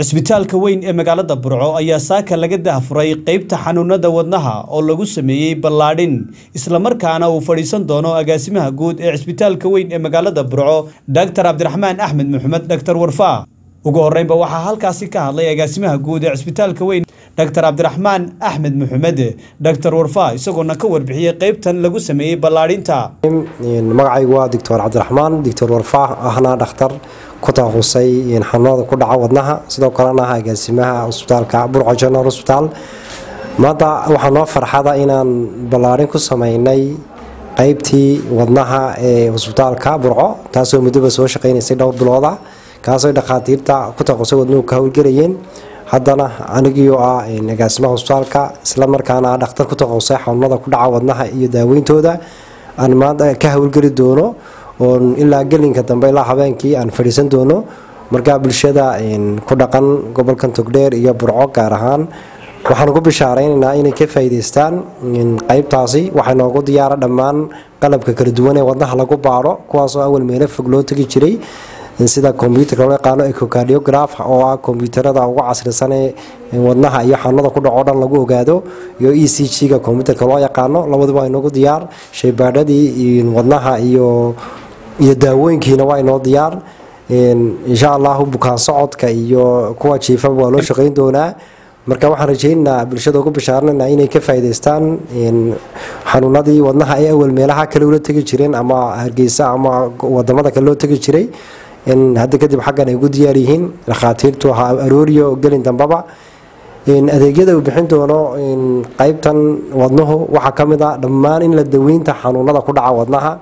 cisbitaalka weyn ee magaalada burco ayaa saaka laga daahfuray qeybta xanuunada wadnaha oo lagu sameeyey ballaadhin islamarkaana uu fadhiisan doono agaasimaha guud ee cisbitaalka weyn ee magaalada burco doctor cabdiraxmaan axmed maxamed doctor warfaa ugu horreynba waxaa halkaasi ka hadlay agaasimaha guud ee cisbitaalka weyn doctor cabdiraxmaan axmed maxamed doctor warfaa isagoona ka warbixiyey qeybtan lagu sameeyey ballaadhinta magacaygu waa doctor cabdiraxmaan doctor warfaa ahna dhakhtar ku takhasusay xanuunada ku dhaca wadnaha sidoo kalena ah agaasimaha cusbitaalka burco general hosbitaal maanta waxaa noo farxada inaan ballaadhin ku sameynay qeybtii wadnaha ee cusbitaalka burco taasoo muddoba soo shaqeynaysay dhowr bilooda kaasoo dhakhaatiirta ku takhasusay wadnuhu ka howlgelayeen haddana anigiioo ah agaasimaha cusbitaalka islamarkaana ah dhakhtar ku takhasusay xanuunada ku dhaca wadnaha iyo daaweyntooda aan maanta ka howlgeli doono oon ilaa gelinka dambe ilaa habeenkii aan fadhiisan doono markaa bulshada ku dhaqan gobolkan togdheer iyo burco gaar ahaan waxaan ku bishaareynanaa inay ka faa'iidaystaan qeybtaasi waxaa noogu diyaara dhammaan qalabka kala duwan ee wadnaha lagu baaro kuwaasoo awal meelo fog loo tegi jiray sida kombyuutarka loo yaqaano ecocardiograph oo ah kombyuutarada ugu casrisan ee wadnaha iyo xanuunada ku dhaco dhan lagu ogaado iyo e c g-ga kombyuutarka loo yaqaano labaduba waa inoogu diyaar shaybaadhadii wadnaha iyo iyo daawooyinkiina waa inoo diyaar insha allahu bukaan socodka iyo kuwa jiifaba waa loo shaqeyn doonaa marka waxaan rajeynaynaa bulshada ugu bishaaranayna inay ka faa'iidaystaan xanuunadii wadnaha ay awal meelaha kale ula tegi jireen ama hargeysa ama wadamada kale loo tegi jiray hadda kadib xaggan ay ugu diyaar yihiin dhakhaatiirtu ha arooriyo gelin dambaba adeegyada uu bixin doono qeybtan wadnuhu waxaa ka mid a dhammaan in la daweynta xanuunada ku dhaca wadnaha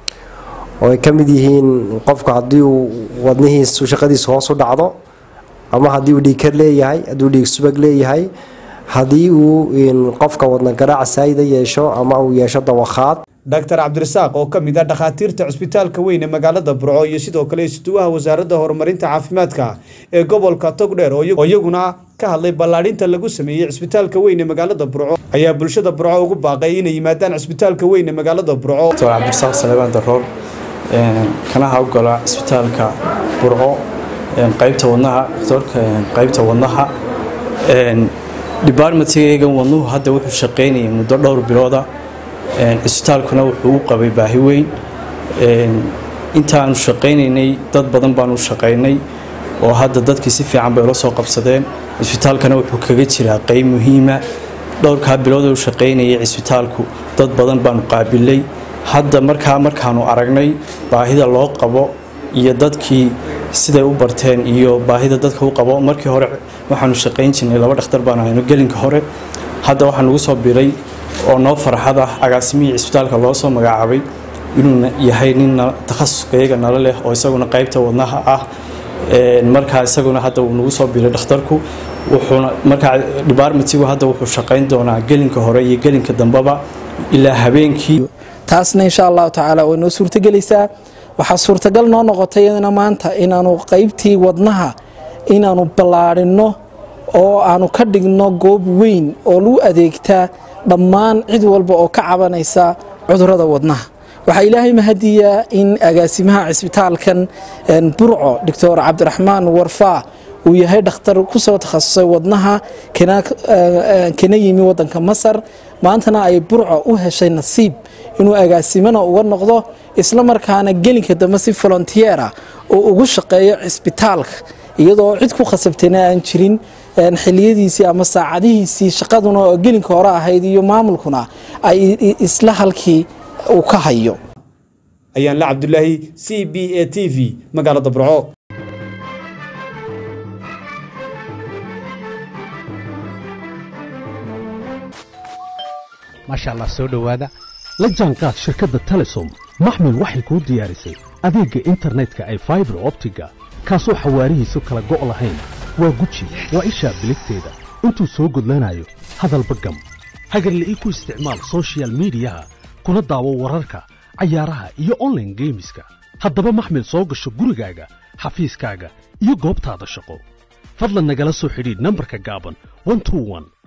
oo ay ka mid yihiin qofku haddii uu wadnihiisu shaqadiisa hoos u dhacdo ama haddii uu dhiigkar leeyahay haddii uu dhiig subag leeyahay haddii uu qofka wadna garaac saayida yeesho ama uu yeesho dawakhaad doctor cabdirasaaq oo ka mid ah dhakhaatiirta cusbitaalka weyn ee magaalada burco iyo sidoo kale isuduwaha wasaaradda horumarinta caafimaadka ee gobolka togdheer oo iyaguna ka hadlay ballaadhinta lagu sameeyey cisbitaalka weyn ee magaalada burco ayaa bulshada burco ugu baaqay inay yimaadaan cisbitaalka weyn ee magaalada burco doctor cabdirasaaq salebaan daroor kana hawgala cisbitaalka burco qaybta wadnaha doctorka qaybta wadnaha departmentgaygan wadnuhu hadda wuxuu shaqeynayay muddo dhowr bilooda cisbitaalkuna wuxuu u qabay baahi weyn intaanu shaqaynaynay dad badan baanu shaqaynay oo hadda dadkii si fiican bay ula soo qabsadeen cisbitaalkana wuxuu kaga jiraa qeyb muhiima dhowrkaa bilood uu shaqaynayay cisbitaalku dad badan baanu qaabilay hadda markaa markaanu aragnay baahida loo qabo iyo dadkii siday u barteen iyo baahida dadka u qabo markii hore waxaanu shaqayn jirnay laba dhakhtar baanu hayno gelinka hore hadda waxaa nugu soo biray oo noo farxad ah agaasimihii cisbitaalka loo soo magacaabay inuu yahay nin takhasuska iyaga nala leh oo isaguna qaybta wadnaha ah markaa isaguna hadda uu nagu soo biray dhakhtarku wuxuuna markaa departmentigu hadda wuxuu shaqayn doonaa gelinka hore iyo gelinka dambeba ilaa habeenkii taasna insha allahu tacaala way noo suurtagelaysaa waxaa suurtagal noo noqotay iyadana maanta inaanu qaybtii wadnaha inaanu ballaadhinno oo aanu ka dhigno goob weyn oo lagu adeegtaa dhammaan cid walba oo ka cabanaysa cudurada wadnaha waxaa ilaahay mahadiyaa in agaasimaha cisbitaalkan burco doctor cabdiraxmaan warfaa uu yahay dhakhtar kusoo takhasusay wadnaha kana yimi wadanka masar maantana ay burco u heshay nasiib inuu agaasimana uga noqdo isla markaana gelinka dambe si volontiyeera oo ugu shaqeeyo cisbitaalka iyadoo cid ku khasabtayna aan jirin xiliyadiisii ama saacadihiisii shaqaduna oo gelinka hore ahayd iyo maamulkuna ay isla halkii uu ka hayo ayaan la cabdulaahi c b a t v magaalada burco maasha allah soo dhowaada la jaanqaad shirkadda telesom maxmil waxay kuu diyaarisay adeegga internetka ay faibar optiga kaasoo xawaarihiisu kala go' lahayn waa guji waa ishaa biligteeda intuu soo gudlanayo hadalba gam hagarle ii ku isticmaal sochial midiyaha kuna daawo wararka cayaaraha iyo onlaine geemiska haddaba maxmil soo gasho gurigaaga xafiiskaaga iyo goobtaada shaqo fadlan nagala soo xidhiidh nambarka gaaban